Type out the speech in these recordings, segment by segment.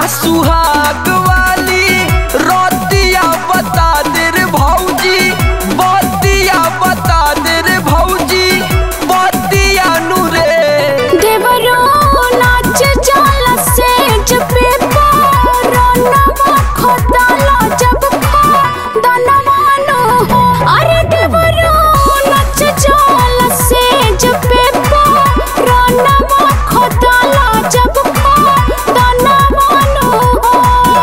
सुहाग वाली रोतिया बता दे रे भौजी बतिया बता दे रे भौजी बतिया नु रे देवरो नाच जाला सेज पे पारनवा खोदाला जब खा दनवानो हो अरे देवरो नाच जाला सेज पे पारनवा खोदाला जब खा दनवानो हो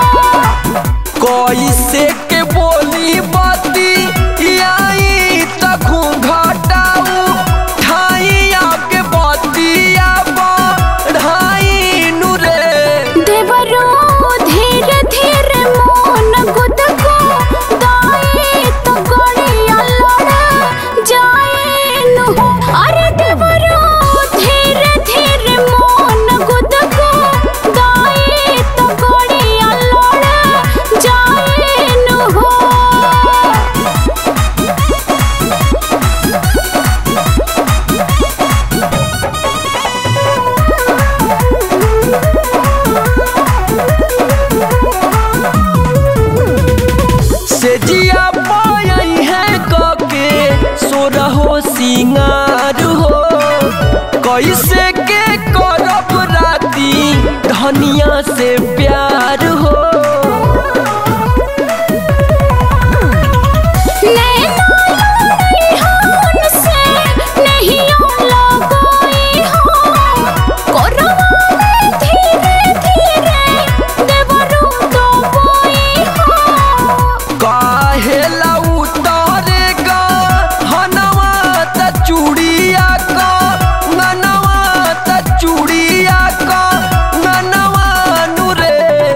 कैसे के बोली बती आई त घूंघटाऊ ठाइया के बतिया बढ़ाई नु रे देवरो धीरे धीरे मोन गुद को दाए तो गड़िया लड़ जाए नु अरे देवरो धीरे धीरे मोन गुद को दाए तो गड़िया लड़ जाए नु हो से जिया पाई है कके सोरहो सिंगार हो कैसे के करब राती धनिया से प्यार हो काहेला उतारेगा हनवा त चूड़िया का ननवा त चूड़िया का ननवा नु रे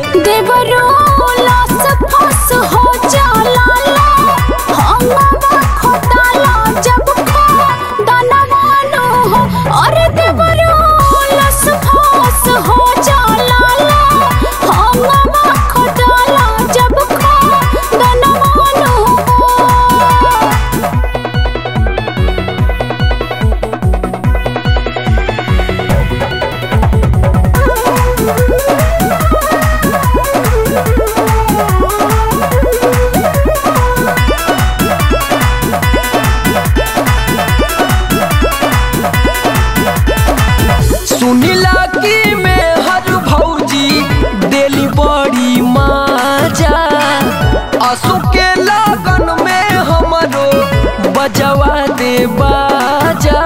अरे देवरो लस फास हो जाला ला हंगामा खोदाला जब खा दनवानो हो सुनिला की में हर भौजी देली बड़ी माजा असु के लगन में हमरो बजवा दे बाजा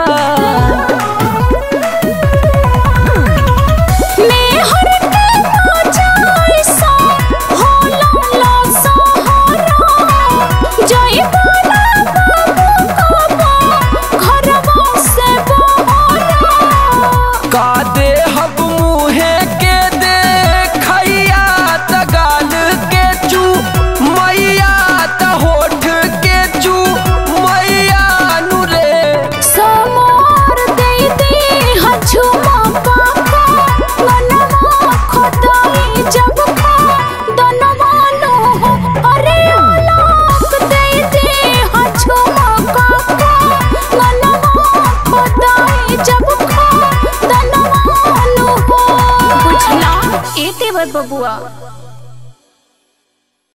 मेहर के नाचाई सा होला ला सहारा जय बाला बाबू काबा घरवा से बहारा का दे हब मुहे के दे खैया त गाल के चू मैया त होठ के चू मैया नु रे समार दे दे हछुमा पापा मनवा खोदाई जब खा दनवानो हो अरे आलाक दे दे हछुमा पापा मनवा खोदाई जब खा दनवानो हो बुझला ए देवर बबुआ